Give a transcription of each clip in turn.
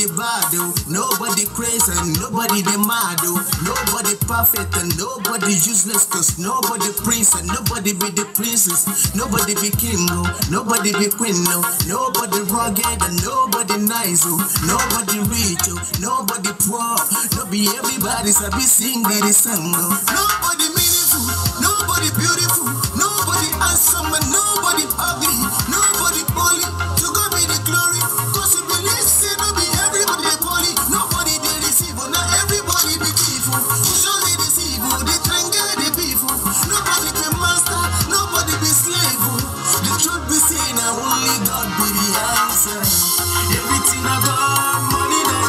Nobody bad oh, nobody crazy and nobody the mad oh. Nobody perfect and nobody useless cause nobody prince and nobody be the princess. Nobody be king oh, nobody be queen oh. Nobody rugged and nobody nice oh. Nobody rich oh, nobody poor. No be everybody sabi sing the song oh. Nobody meaningful, nobody beautiful, nobody handsome and nobody ugly, nobody holy. To God be the glory. Cause you believe say no be everybody dey poly, nobody dey receive, oh, not everybody be thief. oh. Who surely deceive, oh, they try and get the beef. oh. Nobody be master, nobody be slave. oh. The truth be seen, now only God be the answer. Everything I got, money that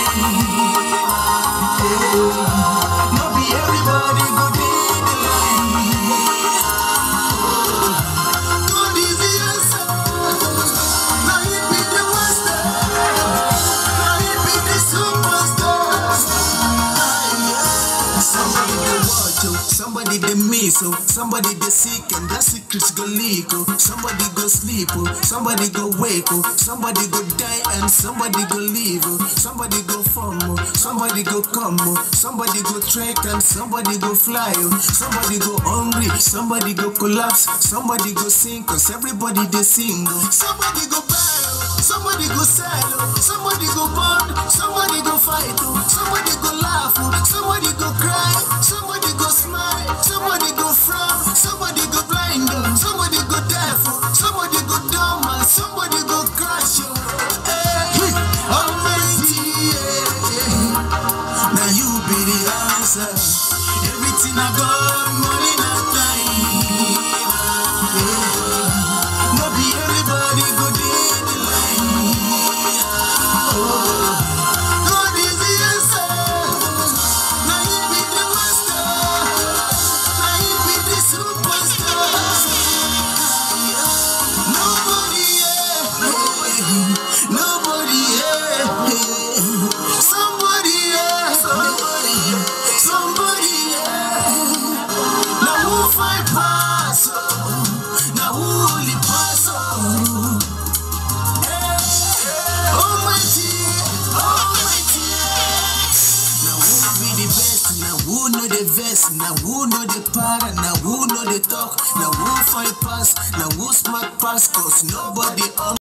time. No be everybody go dey the line. God is the answer. Now he be the master. Now he be the superstar. Somebody dey watch oh, somebody dey miss oh, somebody dey sick and that secret go leak oh, somebody go sleep oh, somebody go wake oh, somebody go die and somebody go live oh, somebody go form oh, somebody go come oh, somebody go trek and somebody go fly oh, somebody go hungry, somebody go collapse, somebody go sink cause everybody dey sing oh, somebody go buy oh, somebody go sell oh, somebody go burn, somebody go fight oh, somebody go laugh oh, somebody go cry, somebody go smile, somebody go frown, somebody go blind oh, somebody go deaf oh, somebody go dumb and somebody go crash oh. Hey, Almighty, yeah, yeah. Now you be the answer. Everything I got, money not time. Yeah. No be everybody go dey the line. Oh, God is the answer. Now you be the master. Now you be the superstar. Nobody, yeah, nobody, yeah, somebody, yeah, somebody, somebody, yeah. Now who fight pass? oh? Now who only pass? oh? Eh, Almighty, Almighty, yeah. Now who be the best? Now who know the best? Now who know the para? Now who know the talk? Now who fight pass? Now who smart pass? Cause nobody on